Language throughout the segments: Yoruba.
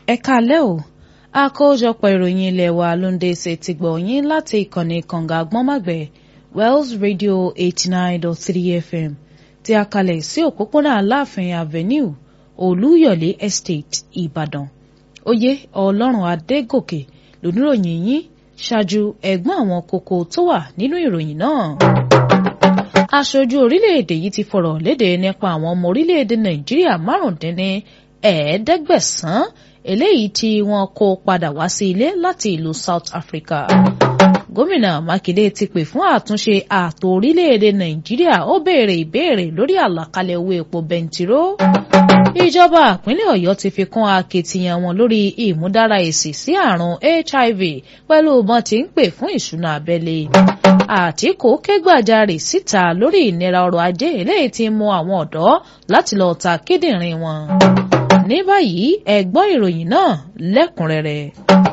ẹ káalẹ́ o àkójọpọ̀ ìròyìn ilé wa ló ń dé ṣe ti gbọ̀ yín láti ìkànnì kànga àgbọ́nmàgbẹ̀ Wells Radio eighty nine dot three FM tí a kalẹ̀ sí òpópónà Aláàfin Avenue Olúyọ̀lé Estate Ìbàdàn oyè Ọlọ́run Adégòkè lóníròyìn yín ṣáájú ẹ̀gbọ́n àwọn kókó tó wà nínú ìròyìn náà aṣojú orílẹ̀-èdè yìí ti fọ̀rọ̀ léde nípa àwọn ọmọ orílẹ̀-èdè Nàìjíríà márùndínní ẹ̀ẹ́dẹ́gbẹ̀sán eléyìí tí wọ́n kó padà wá sí ilé láti ìlú South Africa. Gómìnà Mákindé ti pè fún àtúnṣe ààtò orílẹ̀-èdè Nàìjíríà ó béèrè ìbéèrè lórí àlàkalẹ̀ owó epo bẹntiró. Ìjọba ìpínlẹ̀ Ọ̀yọ́ ti fi kún akitiyan wọn lórí ìmúdára èsì sí àrùn HIV pẹ̀lú bọ́n ti ń pè fún ìṣúná abẹ́lé. Àtíkù ké gbàjarè síta lórí ìnira ọrọ̀ ajé eléyìí tí ń mú àwọn ọ̀dọ́ láti lọ ta kíndìnrín wọn ní báyìí ẹ gbọ́ ìròyìn náà lẹ́kùnrẹ́rẹ́.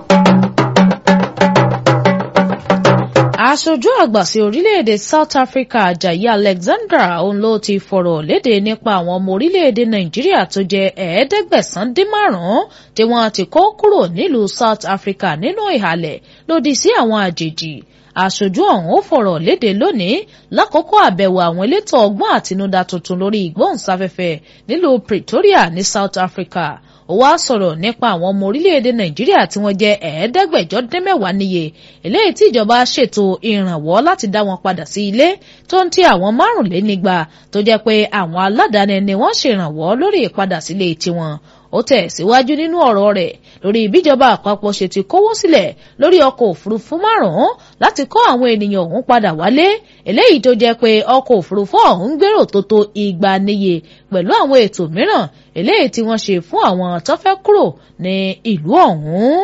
aṣojú àgbà sí orílẹ̀-èdè South Africa Ajayi Alexandra òun ló ti fọ̀rọ̀ léde nípa àwọn ọmọ orílẹ̀-èdè Nàìjíríà tó jẹ́ ẹ̀ẹ́dẹ́gbẹ̀sán dín márùn-ún tí wọ́n ti kó kúrò nílùú South Africa nínú ìhàlẹ̀ lòdì sí àwọn àjèjì aṣojú ọ̀hún ó fọ̀rọ̀ léde lónìí lákòókò àbẹ̀wò àwọn elétò ọgbọ́n àtinúdá tuntun lórí ìgbóhùnsáfẹ́fẹ́ nílùú Pretoria ní South Africa ó wá sọ̀rọ̀ nípa àwọn ọmọ orílẹ̀-èdè Nàìjíríà tí wọ́n jẹ́ ẹ̀ẹ́dẹ́gbẹ̀jọ dín mẹ́wàá níye eléyìí tí ìjọba ṣètò ìrànwọ́ láti dá wọn padà sí ilé tó ń ti àwọn márùnlénígba tó jẹ́ pé àwọn aládàáni ni wọ́n ṣèrànwọ́ lórí ìpadà sílé tiwọn ó tẹ̀ síwájú nínú ọ̀rọ̀ rẹ̀ lórí ìbíjọba àpapọ̀ ṣe ti kówó sílẹ̀ lórí ọkọ̀ òfurufú márùn-ún láti kó àwọn ènìyàn ọ̀hún padà wálé eléyìí tó jẹ́ pé ọkọ̀ òfurufú ọ̀hún gbèrò tó tó igba níye pẹ̀lú àwọn ètò mìíràn eléyìí tí wọ́n ṣe fún àwọn tó fẹ́ kúrò ní ìlú ọ̀hún.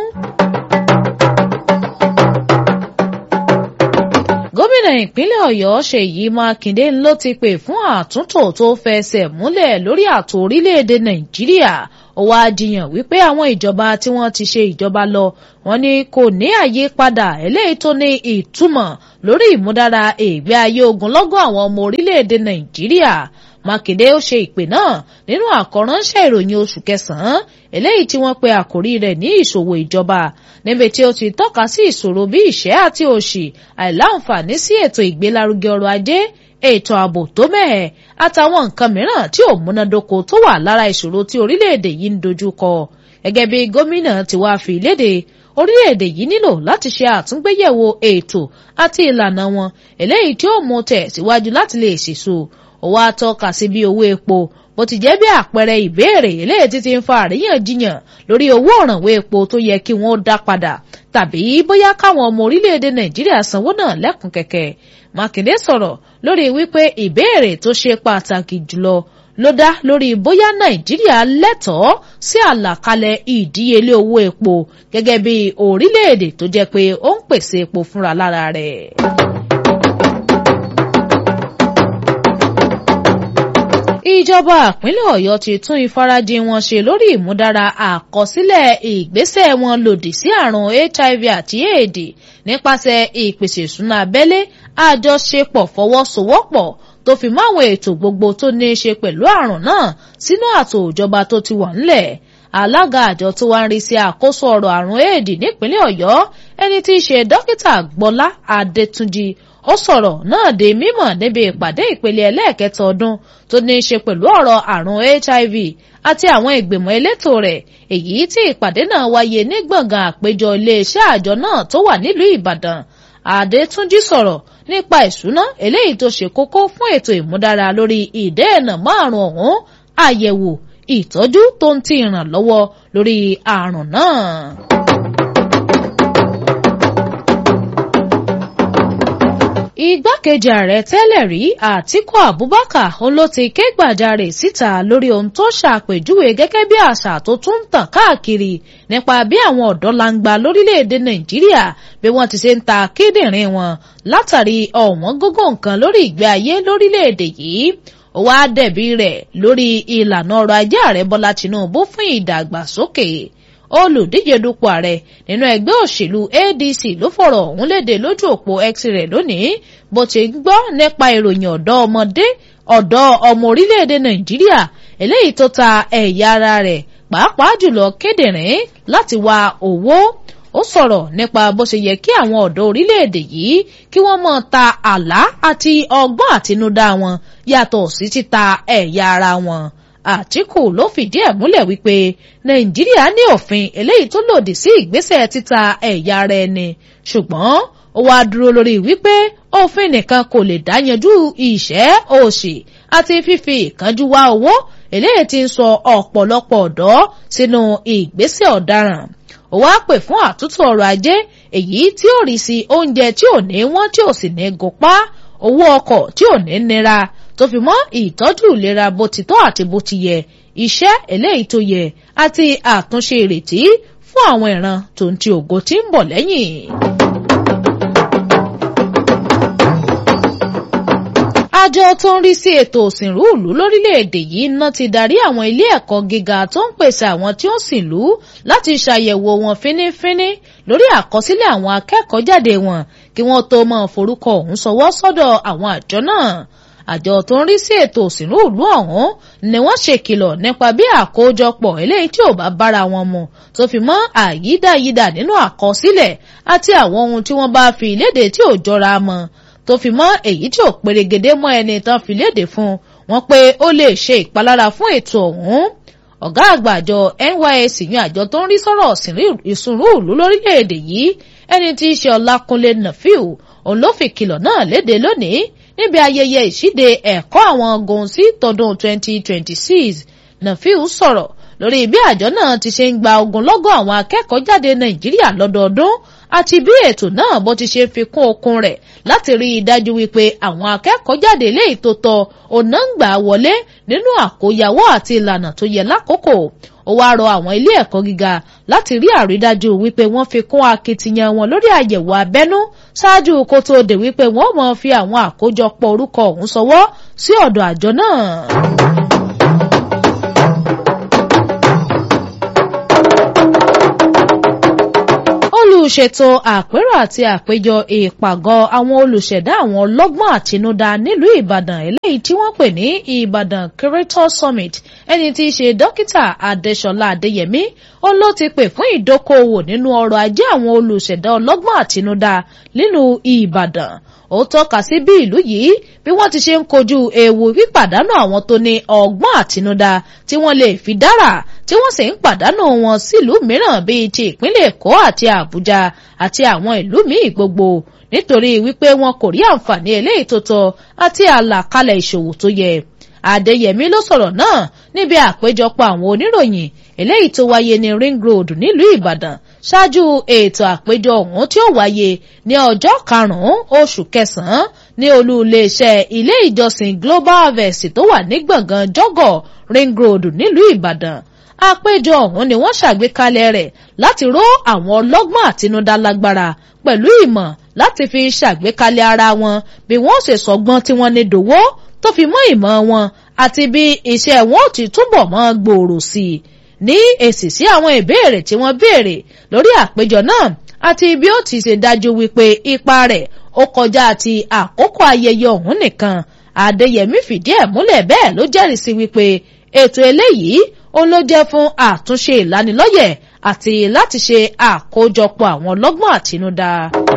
gómìnà ìpínlẹ̀ ọ̀yọ́ ṣèyí mákindé ló ti pè fún àtúntò tó fẹsẹ̀ múlẹ̀ lórí ààtò orílẹ̀-èdè nàìjíríà ó wá jiyàn wípé àwọn ìjọba tí wọ́n ti ṣe ìjọba lọ wọ́n ní kò ní àyípadà eléyìí tó ní ìtumọ̀ lórí ìmúdára ìgbé ayé ogunlọ́gọ̀ àwọn ọmọ orílẹ̀-èdè nàìjíríà mákindé ó ṣe ìpè náà nínú àkọ́ránṣẹ́ ìròyìn oṣù kẹsàn-án eléyìí tí wọ́n pe àkórí rẹ̀ ní ìṣòwò ìjọba níbi tí ó ti tọ́ka sí ìṣòro bí ìṣẹ́ àti òṣì àìláǹfààní sí ètò ìgbélárugẹ ọrọ̀ ajé ètò ààbò tó mẹ́ẹ̀ àtàwọn nǹkan mìíràn tí ò múnádóko tó wà lára ìṣòro tí orílẹ̀-èdè yìí ń dojú kọ gẹ́gẹ́ bí gómìnà ti wá fi léde orílẹ̀-èdè yìí nílò láti ṣe àtúngbéyẹ̀wò ètò àti ìlànà wọn eléyìí tí ó mú tẹ̀ síwájú láti lè ṣèso ó wá tọ́ka sí bí owó epo bó ti jẹ́ bí àpẹẹrẹ ìbéèrè eléyìí tí ti ń fa àríyànjiyàn lórí owó òrànwó epo tó yẹ kí wọ́n dá padà tàbí bóyá káwọn ọmọ orílẹ̀-èdè nàìjíríà sanwó náà lẹ́kùn kẹ̀kẹ́ mákindé sọ̀rọ̀ lórí wípé ìbéèrè tó ṣe pàtàkì jùlọ ló dá lórí bóyá nàìjíríà lẹ́tọ̀ọ́ sí àlàkalẹ̀ ìdíyelé owó epo gẹ́gẹ́ bí orílẹ̀-èdè tó jẹ́ pé ó ń pèsè epo fúnra lára rẹ̀. ìjọba ìpínlẹ̀ ọ̀yọ́ ti tún ìfarajìn wọn ṣe lórí ìmúdára àkọsílẹ̀ ìgbésẹ̀ wọn lòdì sí àrùn hiv àti éèdì nípasẹ̀ ìpèsè ìṣúná abẹ́lé àjọṣepọ̀ fọwọ́sowọ́pọ̀ tó fi máwọn ètò gbogbo tó ní í ṣe pẹ̀lú àrùn náà sínú àtò ìjọba tó ti wà ńlẹ̀ alága àjọ tó wá ń rí sí àkóso ọ̀rọ̀ àrùn éèdì nípínlẹ̀ ọ̀yọ́ ẹni tí í ṣe dókítà gbọ́lá adétúnjì ó sọ̀rọ̀ náà di mímọ̀ níbi ìpàdé ìpele ẹlẹ́ẹ̀kẹta ọdún tó ní í ṣe pẹ̀lú ọ̀rọ̀ àrùn HIV àti àwọn ìgbìmọ̀ elétò rẹ̀ èyí tí ìpàdé náà wáyé ní gbọ̀ngàn àpéjọ iléeṣẹ́ àjọ náà tó wà nílùú Ìbàdàn Adétúnjí sọ̀rọ̀ nípa ìṣúná eléyìí tó ṣe kókó fún ètò ìmúdára lórí ìdẹ́ẹ̀nà márùn ọ̀hún àyẹ̀wò ìtọ́jú tó ń ti ìrànlọ́wọ́ lórí àrùn náà. igbákejì ààrẹ tẹ́lẹ̀ rí àtíkù abubakar òun ló ti ké gbàjarè síta lórí ohun tó ṣàpèjúwe gẹ́gẹ́ bí àṣà tó tún ń tàn káàkiri nípa bí àwọn ọ̀dọ́ langba lórílẹ̀‐èdè nàìjíríà bí wọ́n ti ṣe ń ta kíndìnrín wọn látàrí ọ̀wọ́n gógó nǹkan lórí ìgbé ayé lórílẹ̀‐èdè yìí ó wá dẹ̀bi rẹ̀ lórí ìlànà ọrọ̀ ajé ààrẹ bọ́lá tinubu fún ìdàgbàsókè olùdíje dupò ààrẹ nínú ẹgbẹ́ òṣèlú adc ló fọ̀rọ̀ ọ̀hún léde lójú òpó x rẹ̀ lónìí bó ti ń gbọ́ nípa ìròyìn ọ̀dọ́ ọmọdé ọ̀dọ́ ọmọ orílẹ̀-èdè nàìjíríà eléyìí tó ta ẹ̀yà ara rẹ̀ pàápàá jùlọ kédèrèn láti wá owó ó sọ̀rọ̀ nípa bó ṣe yẹ kí àwọn ọ̀dọ́ orílẹ̀-èdè yìí kí wọ́n mọ̀ ta àlá àti ọgbọ́n àtinúdá wọn yàtọ̀ sí títa ẹ̀yà ara wọn. Àtíkù ló fìdí ẹ̀ múlẹ̀ wípé Nàìjíríà ní òfin eléyìí tó lòdì sí ìgbésẹ̀ títa ẹ̀yà ara ẹni ṣùgbọ́n ó wá dúró lórí wípé òfin nìkan kò lè dáyanjú ìṣẹ́ òṣì àti fífi ìkánjú wá owó eléyìí tí ń sọ ọ̀pọ̀lọpọ̀ ọ̀dọ́ sínú ìgbésẹ̀ ọ̀daràn ó wá pè fún àtúntò ọrọ̀ ajé èyí tí ó rí sí oúnjẹ tí ò ní wọ́n tí ò sì ní gòpá owó ọkọ̀ tí ò ní nira tó fi mọ́ ìtọ́jú ìlera bó ti tọ́ àti bó ti yẹ iṣẹ́ eléyìí tó yẹ àti àtúnṣe ìrètí fún àwọn ìran tó ń ti ògo tí ń bọ̀ lẹ́yìn. àjọ tó ń rí sí ètò òsìnrú ìlú lórílẹ̀‐èdè yìí ná ti darí àwọn ilé ẹ̀kọ́ gíga tó ń pèsè àwọn tí ó sìnlú láti ṣàyẹ̀wò wọn fínífíní lórí àkọsílẹ̀ àwọn akẹ́kọ̀ọ́ jáde wọn kí wọ́n tó máa forúkọ ọ̀hún sọwọ́ sọ́dọ̀ àwọn àjọ náà àjọ tó ń rí sí ètò òsìnrú ìlú ọ̀hún ni wọ́n ṣèkìlọ̀ nípa bí àkójọpọ̀ eléyìí tí ò bá bára wọn mu tó fi mọ́ àyídáyídà nínú àkọsílẹ̀ àti àwọn ohun tí wọ́n bá fi léde tí ò jọra mọ́ tó fi mọ́ èyí tí ò perégedé mọ́ ẹni tán fi léde fún wọn pé ó lè ṣe ìpalára fún ètò ọ̀hún ọ̀gá àgbà àjọ NYSC yan àjọ tó ń rí sọ̀rọ̀ ìsúnrú ìlú lórílẹ̀‐èdè yìí ẹni tí í ṣe Ọlákúnlé Nàfíù òun ló fi kìlọ̀ náà léde lónìí níbi ayẹyẹ ìṣíde ẹ̀kọ́ àwọn gòǹsì tọdún 2026 Nàfíù sọ̀rọ̀ lórí bí àjọ náà ti ṣe ń gba ogunlọ́gọ̀ àwọn akẹ́kọ̀ọ́ jáde Nàìjíríà lọ́dọọdún àti bí ètò náà bó ti ṣe fi kún okun rẹ̀ láti rí i dájú wípé àwọn akẹ́kọ̀ọ́ jáde léyìí tó tọ́ ọ̀nà ń gbà wọlé nínú àkóyawọ́ àti ìlànà tó yẹ lákòókò ó wá rọ àwọn ilé ẹ̀kọ́ gíga láti rí àrídájú wípé wọ́n fi kún akitiyan wọn lórí àyẹ̀wò abẹ́nú ṣáájú kó tó dé wípé wọ́n mọ̀ fi àwọn àkójọpọ̀ orúkọ ọ̀hún sọwọ́ sí ọ̀dọ̀ àjọ náà. olùṣètò àpérò àti àpéjọ ìpàgọ́ àwọn olùṣẹ̀dá àwọn ọlọ́gbọ́n àtinúdá nílùú ìbàdàn eléyìí tí wọ́n pè ní ìbàdàn creator summit ẹni tí í ṣe dókítà adéṣọlá adéyẹmí ó ló ti pè fún ìdókòòwò nínú ọrọ̀ ajé àwọn olùṣẹ̀dá ọlọ́gbọ́n àtinúdá nílùú ìbàdàn ó tọ́ka sí bí ìlú yìí bí wọ́n ti ṣe ń kojú ewu pípàdánù àwọn tó ní ọgbọ́n àtinúdá tí wọ́n lè fi dára tí wọ́n sì ń pàdánù wọn sílùú mìíràn bíi ti ìpínlẹ̀ èkó àti àbújá àti àwọn ìlú míì gbogbo nítorí wípé wọn kò rí àǹfààní eléyìí tó tọ́ àti àlàkalẹ̀ ìṣòwò tó yẹ Adéyẹmí ló sọ̀rọ̀ náà níbi àpéjọpọ̀ àwọn oníròyìn eléyìí tó wáyé ní Ring Road nílùú Ìbàdàn ṣáájú ètò àpéjọ ọ̀hún tí ó wáyé ní ọjọ́ karùn-ún oṣù kẹsàn-án ní olú iléeṣẹ́ ilé ìjọsìn Global Harvest tó wà ní gbọ̀ngàn jọ́gọ̀ Ring Road nílùú Ìbàdàn àpéjọ ọ̀hún ni wọ́n ṣàgbékalẹ̀ rẹ̀ láti ró àwọn ọlọ́gbọ́n àtinúdá lágbára pẹ̀lú ìmọ̀ láti fi ṣàgbékalẹ̀ ara wọn bí wọ́n ṣe sọgbọ́n tí wọ́n ní dòwó tó fi mọ́ ìmọ̀ wọn àti bí iṣẹ́ wọn ò ti túbọ̀ mọ́ gbòòrò sí i ní èsì sí àwọn ìbéèrè tí wọ́n béèrè lórí àpéjọ náà àti bí ó ti ṣe dájú wípé ipa rẹ̀ ó kọjá ti àkókò ayẹyẹ ọ̀hún nìkan Adéyẹmí fìdí ẹ̀ múlẹ̀ bẹ́ẹ̀ ló jẹ́rìí sí wípé ètò eléyìí ó ló jẹ́ fún àtúnṣe ìlanilọ́yẹ̀ àti láti ṣe àkójọpọ̀ àwọn ọlọ́gbọ́n àtinúdá.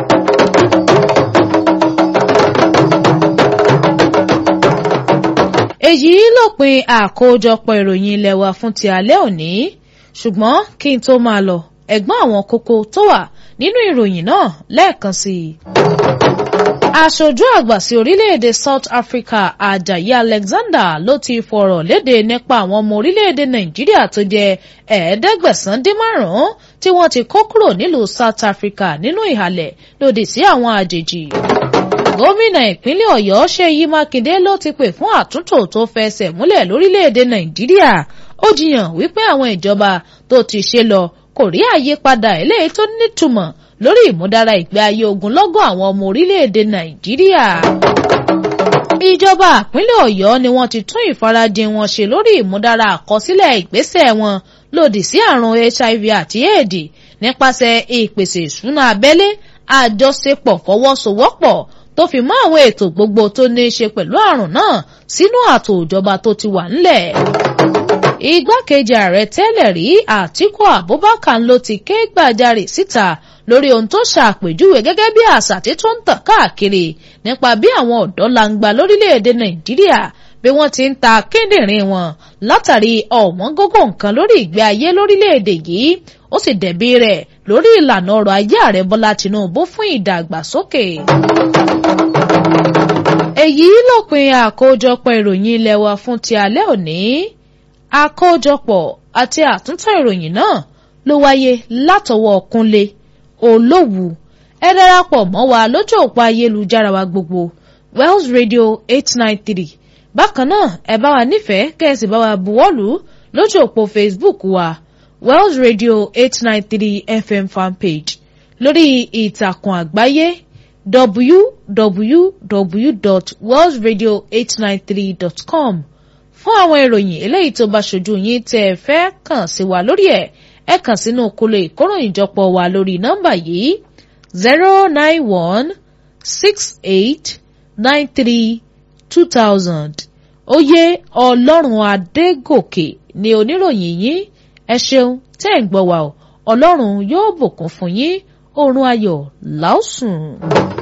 èyí lópin àkójọpọ̀ ìròyìn ilé wa fún ti alẹ́ òní ṣùgbọ́n kí n tó máa lọ ẹ̀gbọ́n àwọn kókó tó wà nínú ìròyìn náà lẹ́ẹ̀kan sí i. aṣojú àgbà sí orílẹ̀-èdè South Africa Ajayi Alexander ló ti fọ̀rọ̀ léde nípa àwọn ọmọ orílẹ̀-èdè Nàìjíríà tó jẹ́ ẹ̀ẹ́dẹ́gbẹ̀sán dín márùn-ún tí wọ́n ti kó kúrò nílùú South Africa nínú ìhàlẹ̀ lòdì sí àwọn àjèjì gómìnà ìpínlẹ̀ ọ̀yọ́ ṣèyí mákindé ló ti pè fún àtúntò tó fẹsẹ̀ múlẹ̀ lórílẹ̀‐èdè nàìjíríà ó jiyàn wípé àwọn ìjọba tó ti ṣe lọ kò rí àyípadà eléyìí tó nítumọ̀ lórí ìmúdára ìgbé ayé ogunlọ́gọ̀ àwọn ọmọ orílẹ̀‐èdè nàìjíríà. ìjọba ìpínlẹ̀ ọ̀yọ́ ni wọ́n ti tún ìfarajìn wọn ṣe lórí ìmúdára àkọsílẹ̀ ìgbésẹ̀ wọn lòdì sí àrùn hiv àti éèdì nípasẹ̀ ìpèsè ìṣúná abẹ́lé àjọṣepọ̀ fọwọ́sowọ́pọ̀ tó fi mọ́ àwọn ètò gbogbo tó ní í ṣe pẹ̀lú àrùn náà sínú ààtò ìjọba tó ti wà ńlẹ̀. igbákejì ààrẹ tẹ́lẹ̀ rí àtíkù abubakar ló ti ké gbàjarè síta lórí ohun tó ṣàpèjúwe gẹ́gẹ́ bí àṣà tí tó ń tàn káàkiri nípa bí àwọn ọ̀dọ́ langba lórílẹ̀‐èdè nàìjíríà bí wọ́n ti ń ta kíndìnrín wọn látàrí ọ̀wọ́n gógó nǹkan lórí ìgbé ayé lórílẹ̀‐èdè yìí ó sì dẹ̀bi rẹ̀ lórí ìlànà ọrọ̀ ajé ààrẹ bọ́lá tinubu fún ìdàgbàsókè. èyí lópin àkójọpọ̀ ìròyìn ilé wa fún ti alẹ́ òní àkójọpọ̀ àti àtúntò ìròyìn náà ló wáyé látọwọ́ kúnlé olówù ẹ darapọ̀ mọ́ wa lójú òpó ayélujára wa gbogbo wells radio eight nine three bákan náà ẹ bá wa nífẹ̀ẹ́ kẹ́sì bá wa buwọ́lù lójú òpó facebook wa wells radio eight nine three fm fanpage lórí ìtàkùn àgbáyé www.wellsradio893.com fún àwọn ìròyìn eléyìí tó bá ṣojú yín tẹ́ ẹ fẹ́ kàn sí wa lórí ẹ̀ ẹ kàn sínú kólé ìkóròyìnjọpọ̀ wa lórí nọ́mbà yìí zero nine one six eight nine three two thousand oyè ọlọ́run adégòkè ni oníròyìn yín ẹ ṣeun tẹ́ ẹ̀ ń gbọ́ wa o ọlọ́run yóò bùkún fún yín oorun ayọ̀ láòsùn.